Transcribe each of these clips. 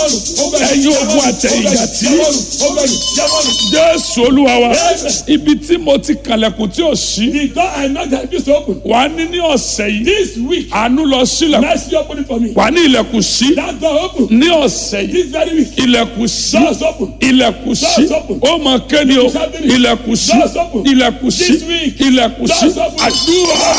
ẹ̀yin ogun àtẹ̀yìnjà tí jésù olúwa wa ibi tí mo ti kàlẹ̀kùn tí ò sí The door I knocked that refused to open. wà á ní ní ọ̀sẹ̀ yìí This week, àánú lọ sílẹ̀kùn mercy open it for me. wà á ní ilẹ̀kùn sí That door open. ní ọ̀sẹ̀ yìí This very week, ilẹ̀kùn sí doors open. ilẹ̀kùn sí Doors open. ó mọ kéde o ilẹ̀kùn sí Doors open. ilẹ̀kùn sí This week. ilẹ̀kùn sí Doors open. àdúrà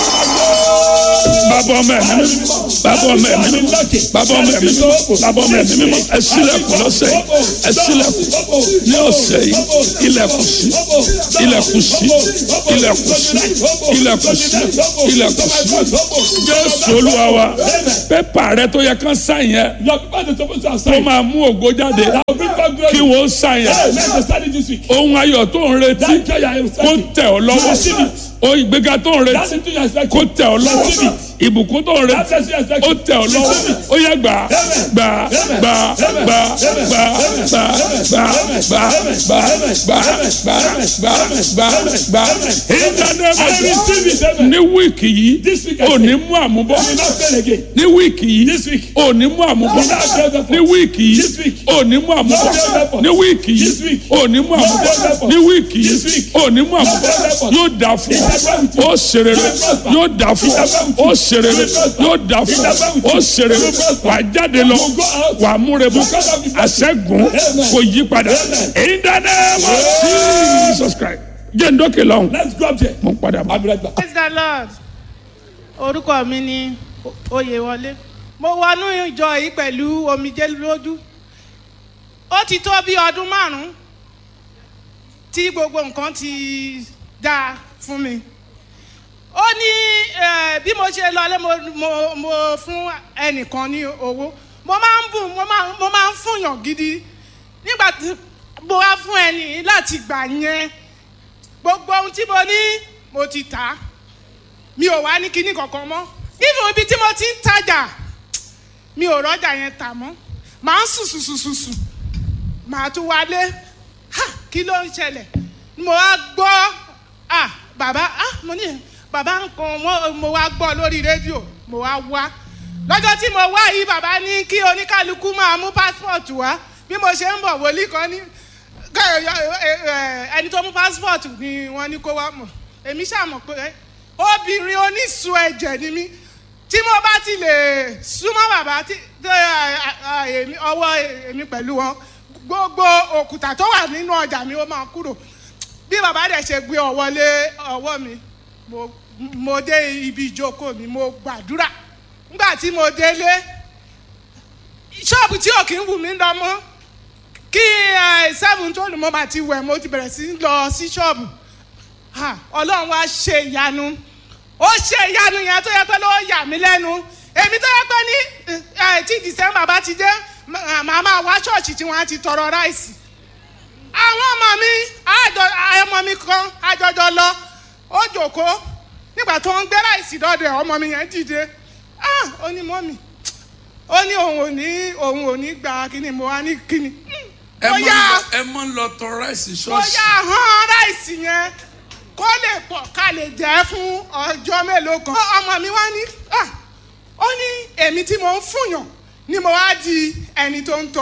bàbá ọmọ ẹ̀mí mímọ́ bàbá ọmọ ẹ̀mí mímọ́ bàbá ọmọ ẹ̀mí mímọ́ bàbá ọmọ ẹ̀mí mímọ́ ẹ ṣílẹ̀kùn lọ́sẹ̀ yìí ẹ ṣílẹ̀kùn ní ọ̀sẹ̀ yìí ilẹ̀kùn sí ilẹ̀kùn sí ilẹ̀kùn sí ilẹ̀kùn sí ilẹ̀kùn sí jésù olúwa wa pépà rẹ tó yẹ kán sáyẹn Your people are supposed to have tó signed. máa mú ògo jáde That will bring back glory. kí wọ́n sáyẹn Hey, let's just start it this week. ohun ayọ̀ tó ń retí That joy I am kó starting. tẹ̀ ọ́ lọ́wọ́ Receive it. ohun ìgbéga tó ń That retí thing you are expecting. kó tẹ̀ ọ́ lọ́wọ́ Receive it. ìbùkún tó ń That retí blessing you are ó expecting. tẹ̀ ọ́ lọ́wọ́ ó yẹ gbà gbà gbà gbà gbà gbà gbà gbà gbà gbà gbà gbà gbà gbà ìdánilẹ́mọ̀jọ́ ní wíìkì yìí This week I ò ní mú àmúbọ̀ You will not fail again. ní wíìkì yìí This week. ò ní mú àmúbọ̀ ní wíìkì This yìí week. ò ní mú àmúbọ̀ ní wíìkì This yìí week. ò ní mú àmúbọ̀ ní wíìkì This yìí week. ò ní mú àmúbọ̀ yóò dà fún ọ ó ṣerere yóò dà fún ọ ó ṣerere yóò dà fún ọ ó ṣerere wà á jáde lọ wà á múre bọ àṣẹgun kò yí padà in the name of Jesus Christ jẹ́ ndókè lọ́hùn Let's go up there. mo ń padà bọ̀. I'll be right back. praise the lord orúkọ mi ni oyèwọlé mo wọnú ìjọ yìí pẹ̀lú omijé lójú ó ti tó bí ọdún márùn-ún tí gbogbo nǹkan ti dáa fún mi ó ní eh, bí mo ṣe lọlé mo, mo, mo fún ẹnìkan ní owó mo máa ń bùn mo máa mo máa ń fúnyàn gidi nígbà tí mo wá fún ẹni láti gbà yẹn gbogbo ohun tí mo ní mo ti tà á mi ò wá ní kinní kankan mọ́ even ibi tí mo ti ń tajà mi ò rọ́jà yẹn tà mọ́ màá ń sùn sùn sùn sùn sùn màá tún wálé ha kí ló ń ṣẹlẹ̀ mo wá gbọ́ ah bàbá ah mo ní bàbá nǹkan mo- mo wá gbọ́ lórí rédíò mo wá wá lọ́jọ́ tí mo wá yìí bàbá ní kí oníkálukú máa mú passport wá bí mo ṣe ń bọ̀ wòlíì kan ní ká- ẹ- ẹ- ẹ- ẹni tó mú passport ni wọ́n ní kó wá mọ̀ èmi ṣàmọ̀ pé obìnrin onísun ẹ̀jẹ̀ ni mí tí mo bá ti lè súnmọ́ bàbá tí tí, ẹ, ẹ, èmi- ọwọ́ èmi pẹ̀lú wọn gbogbo òkúta tó wà nínú ọjà mi ó máa kúrò bí bàbá dẹ̀ ṣe gbé ọwọ́ lé ọwọ́ mi mo mo dé ibi ìjókòó mi mo gbàdúrà nígbà tí mo délé ṣọ́ọ̀bù tí ò kí ń wù mí lọ mọ́ kí ẹ, seven tó lù mọ́ bá ti wẹ̀ mo ti bẹ̀rẹ̀ sí í lọ sí ṣọ́ọ̀bù Ha, ọlọ́run wá ṣe ìyanu ó ṣe ìyanu yẹn tó yẹ pé ló yà mí lẹ́nu èmi tó yẹ pé ní ẹ, tí december bá ti dé mà- màá máa wá ṣọ́ọ̀ṣì tí wọ́n á ti tọrọ ráìsì àwọn ọmọ mi àjọ ọmọ mi kan àjọjọ lọ ó jòkó nígbà tó ń gbé ráìsì dọ́dọ̀ ẹ̀ ọmọ mi yẹn dìde ah ó ní mọ́mì ó ní òun ò ní òun ò ní gbà kíni mo wá ní kíni ẹ ó máa ń yá lọ ẹ máa ń lọ tọ ráìsì ó ṣọ́ọ̀ṣì yá hàn ráìsì yẹn kó lè pọ̀ ká lè jẹ́ fún ọjọ́ mélòó kan. ọmọ mi wá ní "Ah, ó ní èmi tí mo ń fúnyàn ni mo wá di ẹni tó ń tọ́